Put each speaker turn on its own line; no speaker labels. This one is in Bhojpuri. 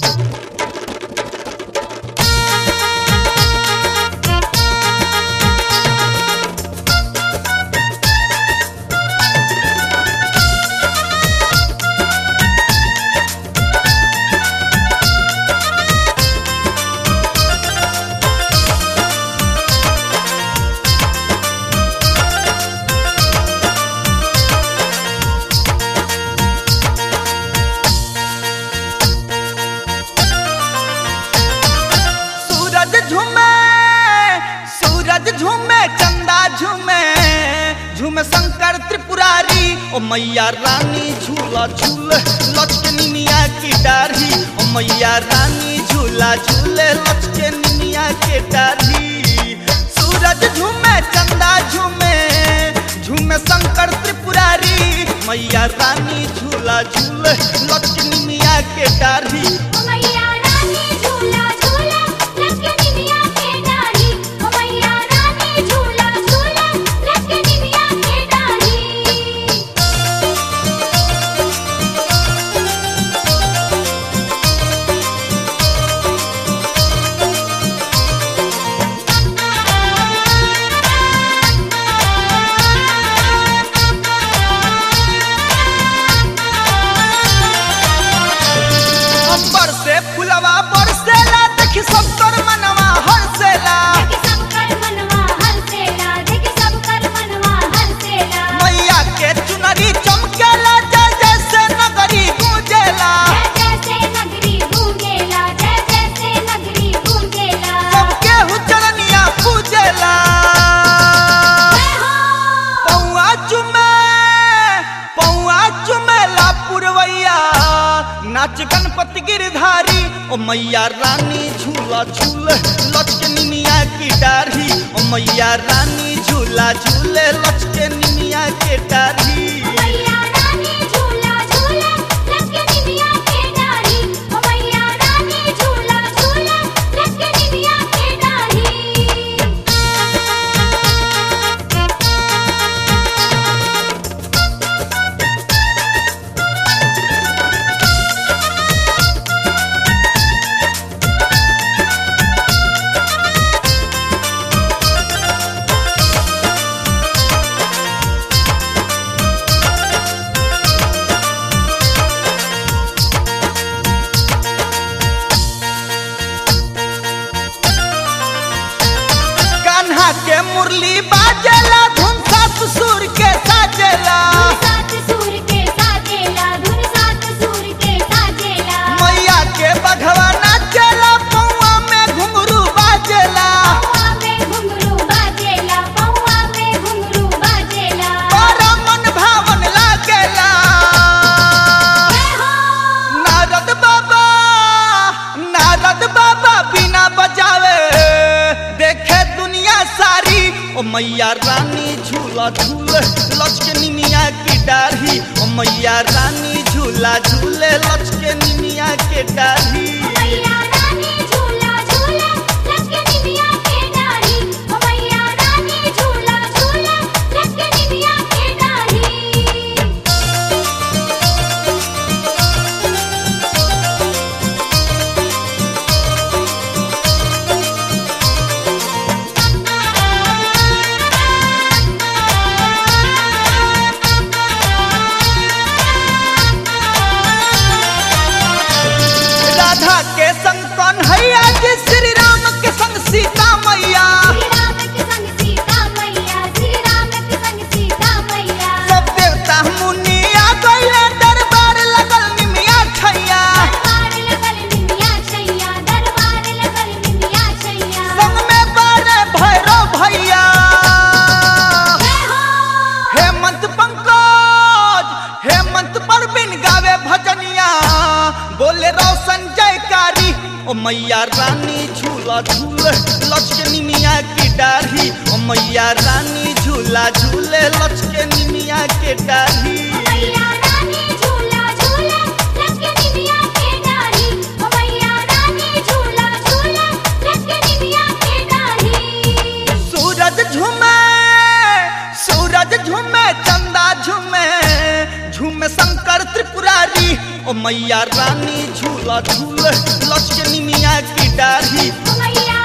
सूरज झूमे सूरज झूमे चंदा झूमे झूमे शंकर त्रिपुरारी ओ मैया रानी झूला झूल लचके निमिया की डाढ़ी ओ मैया रानी झूला झूले लचके निमिया के डाढ़ी सूरज झूमे चंदा झूमे झूमे शंकर त्रिपुरारी मैया रानी झूला झूल लचके निमिया के डाढ़ी
ओ मैया रानी झूला झूला लटके निमिया के डाली ओ मैया रानी झूला झूला लटके निमिया के डाली
अंबर से फुलवा बरसेला देखी सब कर मनवा हरसेला
देख सब कर मनवा हंसेला देख सब कर मनवा हंसेला
मैया के चुनरी चमकेला जय जैसे नगरी गूंजेला
जय जैसे नगरी गूंजेला जय जैसे नगरी गूंजेला
सबके हुचरनिया पूजेला
जय हो
पौआ चुमे पौआ चुमेला पुरवैया नाच गणपति गिरधारी ओ मैया रानी झूला झूल लचके निमिया की डाढ़ी ओ मैया रानी झूला झूले लचके निमिया के डाढ़ी
मैया रानी झूला झूला लटके निमिया के डाली ओ मैया रानी झूला झूला लटके निमिया के डाली
कान्हा के मुरली बाजेला धुन सात सुर के साजेला
सात सूर के साजेला धुन सात सूर के साजेला
मैया के बघवा नाचेला पौआ में घुंघरू बाजेला
पौआ में घुंघरू बाजेला पौआ में घुंघरू बाजेला
बड़ा मन भावन लागेला
जय हो
नारद बाबा नारद बाबा बिना बजावे देखे दुनिया सारी ओ मैया रानी झूला झूल लचके निमिया की डाढ़ी ओ मैया रानी झूला झूले लचके निमिया के डाढ़ी
मैया रानी झूला झूला लटके निमिया के डाली ओ मैया रानी झूला झूला लटके निमिया के डाली
राधा के संग कन्हैया जी श्री राम के संग सीता मैया
श्री राम के संग सीता मैया श्री राम के संग सीता मैया
सब देवता मुनि आ गइले दरबार लगल निमिया छैया
दरबार लगल निमिया छैया दरबार लगल निमिया छैया
संग में बारे भैरव भैया
जय हो
हेमंत पंकज हेमंत परवीन गावे भजनिया बोले रोशन जयकारी ओ मैया रानी झूला झूल लचके निमिया की डाढ़ी ओ मैया रानी झूला झूले लचके निमिया के डाढ़ी
मैया रानी झूला झूला लटके निमिया के डाली ओ मैया रानी झूला झूला लटके निमिया के डाली
सूरज झूमे सूरज झूमे चंदा झूमे झूमे शंकर त्रिपुरारी ओ ओ मैया रानी झूला झूल लचके निमिया की डाढ़ी
ओ मैया